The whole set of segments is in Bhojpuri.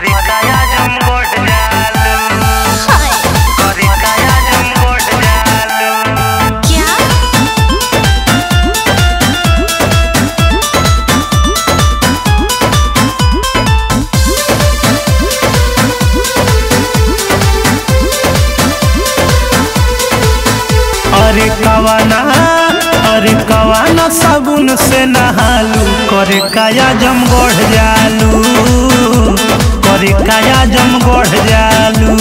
करे काया जम गोट जालू करे काया जम गोट जालू क्या अरे कवाना अरे कवाना साबुन से नहालू करे काया जम गोढ़ जालू करे काया जम गोढ़ जालू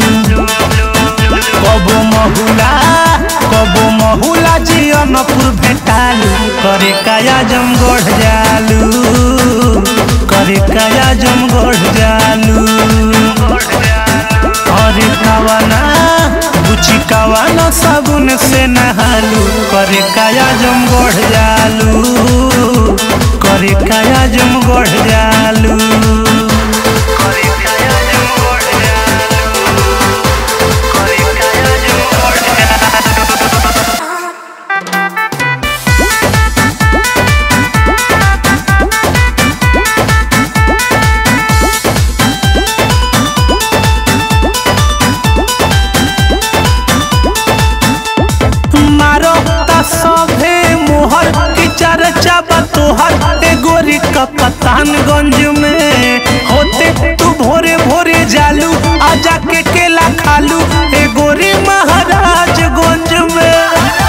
कबो महुला कबो महुला जियनपुर भेटालू करे काया जम गोढ़ जालू करे काया जम गोढ़ जालू अरे कवाना बुची कवाना साबुन से नहालू करे काया जम गोढ़ जालू करे काया जम गोढ़ जालू करे काया जम गोट जालू करे काया जम गोट जालू मारो ता सभे मोहर की चर्चा बा तोहर ए गोरी का पतानगंज में होते तू भोरे भोरे जालू आजा के केला खालू ए गोरी महाराजगंज में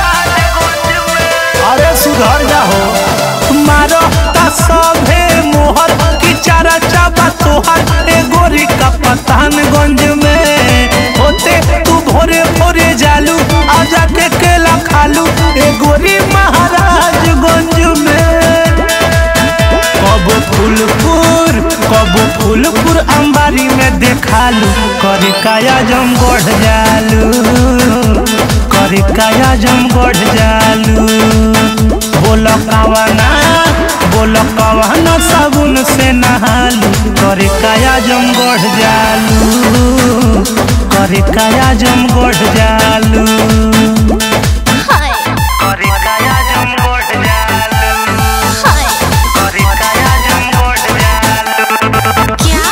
अरे सुधर जाओ मारो ता सभे मोहर की चर्चा बा तोहर ए गोरी का पतानगंज में होते तू भोरे भोरे जालू आजा के केला खालू ए गोरी महाराजगंज में कबो फूलपुर कबो फूलपुर अंबारी में देखालू करे काया जम गोढ़ जालू करे काया जम गोढ़ जालू बोल कवाना बोल कवाना साबुन से नहालू करे काया जम गोढ़ जालू करे काया जम गोढ़ जालू हाय करे काया जम गोट जालू हाय करे काया जम गोट जालू क्या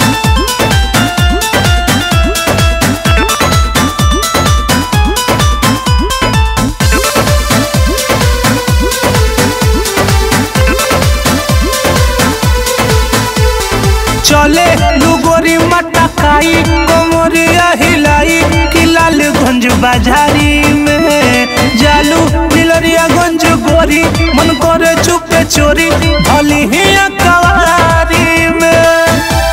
चले लुगोरी मटकाई कोमरिया हिलाई कि लालगंज बाजारी में जालू मिलरिया गंज गोरी मन करे चुपे चोरी भली ही कवारी में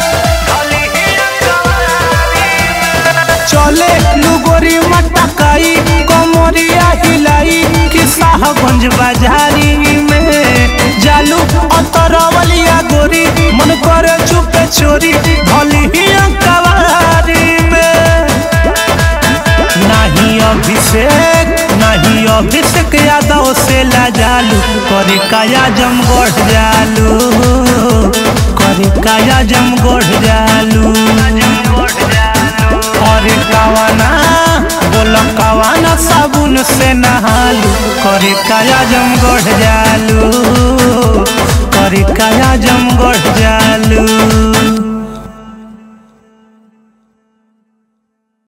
चले लुगोरी मटकाई कोमरिया हिलाई कि साहगंज बाजारी में जालू अतरवलिया गोरी मन करे चुपे चोरी भली ही कवारी में नहीं अभिषेक नहीं अभिषेक यादव से लाजालू करे काया जम गोढ़ जालू करे काया जम गोढ़ जालू करे कवाना बोल कवाना साबुन से नहालू करे काया जम गोढ़ जालू करे काया जम गोढ़ जालू